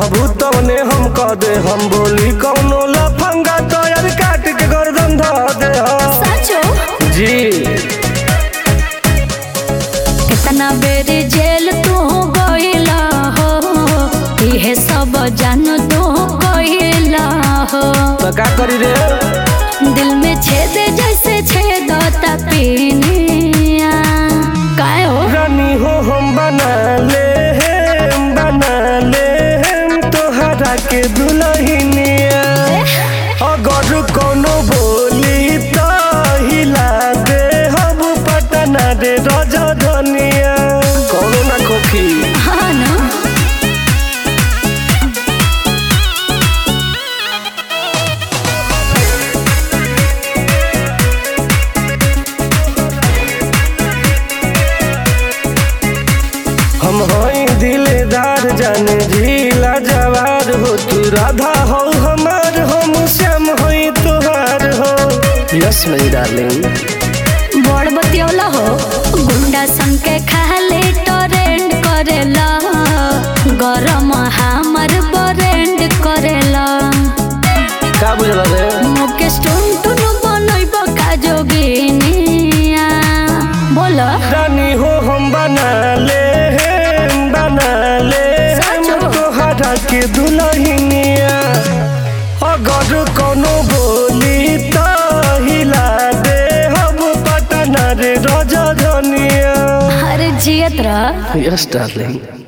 कहबू तवने हम कह दे हम बोली कौनो लफंगा तोयर काट के गर्दन ध दे हम। साचो जी कितना बेर जेल तू गइला हो इहे सब जान तू गइला हो तो का करी रे दिल में छेद जैसे छेदता पीनिया काय हो रानी हो हम बना ले हम बना ले हम तोहरा के दुल्हनिया अगर कोनो बोली तो हिला दे हम पटना रे रजधनिया कोनो ना खोखी हाँ ना हम हई दिलदार जाने झीला जवार हो तू राधा हो हमार हम श्याम हई तोहार हो यस मेरी डार्लिंग बड़ बतियौला हो गुंडा सन के खाले टोरेंट करेला गरम हमर बरेंड करेला का बुझल रे मुकेश टुन टुन बनैब का जोगिनिया बोल रानी हो हम बना ले हम बना ले हम सचो? तोहरा के दुल्हनिया अगर कोनो बोली तो हिला दे हम पटना रे रजधनिया अरे जियत रह यस डार्लिंग